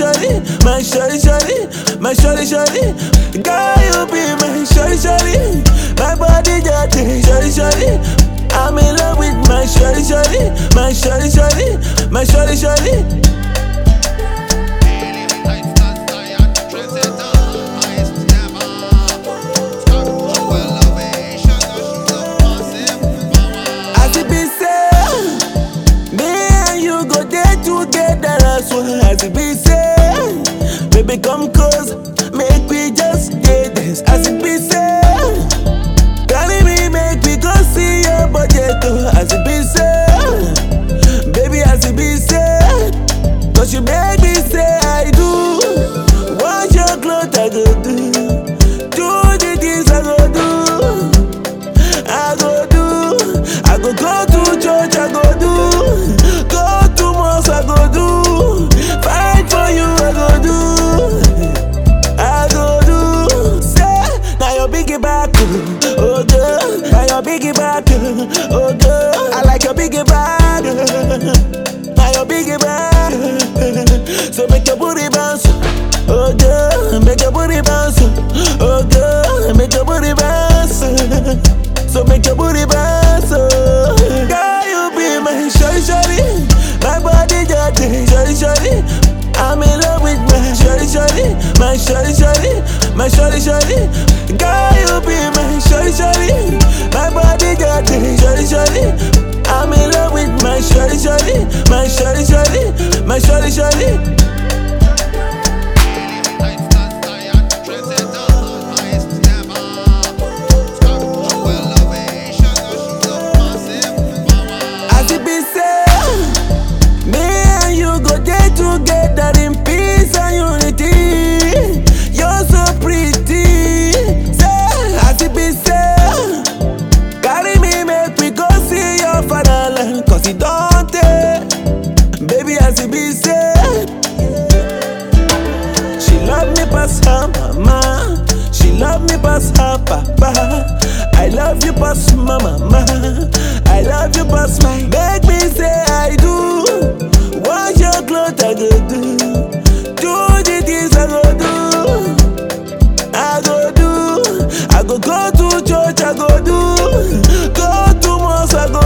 shawty, my shawty shawty, my shawty shawty. Girl, you be my shawty shawty, my body dirty, shawty shawty. I'm in love with my shawty shawty, my shawty shawty, my shawty shawty. As it be said, me and you go there together as one. As it be said, baby come close, make we just get this. As it be said, carry me, make we go see your budget. oh. As it be said, baby, as it be said, cause you make me say I do. Wash your clothes, I go do. Do the things I go do. I go do, I go go to church, I go do, go to mosque, I go do, fight for you, I go do, I go do. Say, now your biggie back, oh girl, now your biggie back, oh girl, I like your biggie back, now your biggie back. So make your booty bounce, oh girl, make your booty bounce, oh girl, make your booty bounce. So make your booty bounce, oh Girl, you be my shawty, shawty My body dirty, shawty, shawty I'm in love with my shawty, shawty My shawty, shawty My shawty, shawty Girl, you be my shawty, shawty My body dirty, shawty, shawty I'm in love with my shawty, shawty My shawty, shawty My shawty, shawty As it be said, me and you go there together in peace and unity. You're so pretty. Say, as it be said, carry me, make we go see your fatherland. Cause it don't take, baby, as it be said. She love me past her mama. She love me past her papa. I love you past my mama. I love you past my. Make me say I do. Wash your clothes, I go do. Do the things I go do. I go do. I go go to church, I go do. Go to mosque, I go